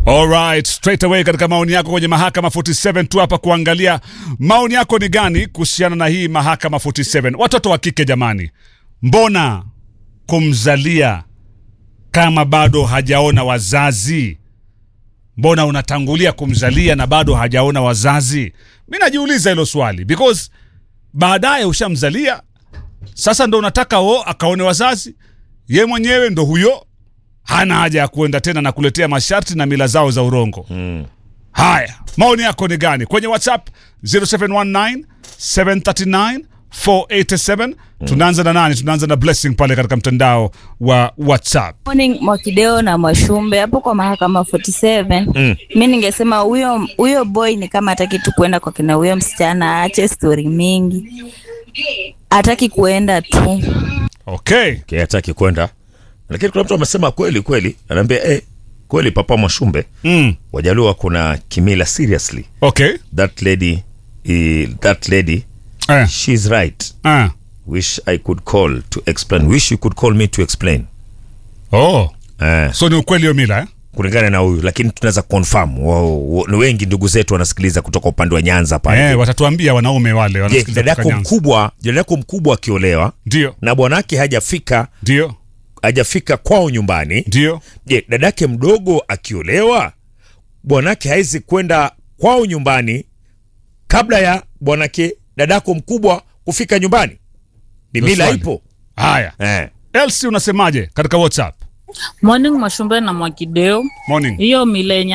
Alright, straight away katika maoni yako kwenye mahakama 47 tu hapa kuangalia maoni yako ni gani kuhusiana na hii mahakama 47. Watoto wa kike jamani, mbona kumzalia kama bado hajaona wazazi? Mbona unatangulia kumzalia na bado hajaona wazazi? Mi najiuliza hilo swali because baadaye ushamzalia, sasa ndo unataka o akaone wazazi, ye mwenyewe ndo huyo hana haja ya kuenda tena na kuletea masharti na mila zao za urongo. Mm. Haya, maoni yako ni gani kwenye WhatsApp 0719 739 487. Tunaanza na nani? Tunaanza na Blessing pale katika mtandao wa WhatsApp. Morning Mwakideo na Mwashumbe hapo kwa mahakama 47. Mm. Mi ningesema huyo huyo boy ni kama hataki tu kuenda kwa kina huyo msichana, aache stori mingi, hataki kuenda tu. Okay. Okay, hataki kwenda lakini kuna mtu amesema kweli kweli anaambia eh, kweli papa mwashumbe Mm. wajaluo kuna kimila seriously Okay. that lady eh, that lady Eh. she's right Ah. wish i could call to explain wish you could call me to explain Oh. eh, So ni ukweli hiyo mila eh? kulingana na huyu lakini tunaweza confirm Wao- wa- ni wengi ndugu zetu wanasikiliza kutoka upande wa nyanza pale Eh, watatuambia wanaume wale je wanasikiliza dada kutoka yako Nyanza. mkubwa dada yako mkubwa akiolewa Ndio. na bwanake hajafika Ndio. hajafika kwao nyumbani Ndio. je dadake mdogo akiolewa bwanake hawezi kwenda kwao nyumbani kabla ya bwanake dadako mkubwa kufika nyumbani ni Ndio mila swali. ipo Haya. eh. Elsie unasemaje katika WhatsApp? Morning Mwashumbe na Mwakideo. Morning. Hiyo mila yenye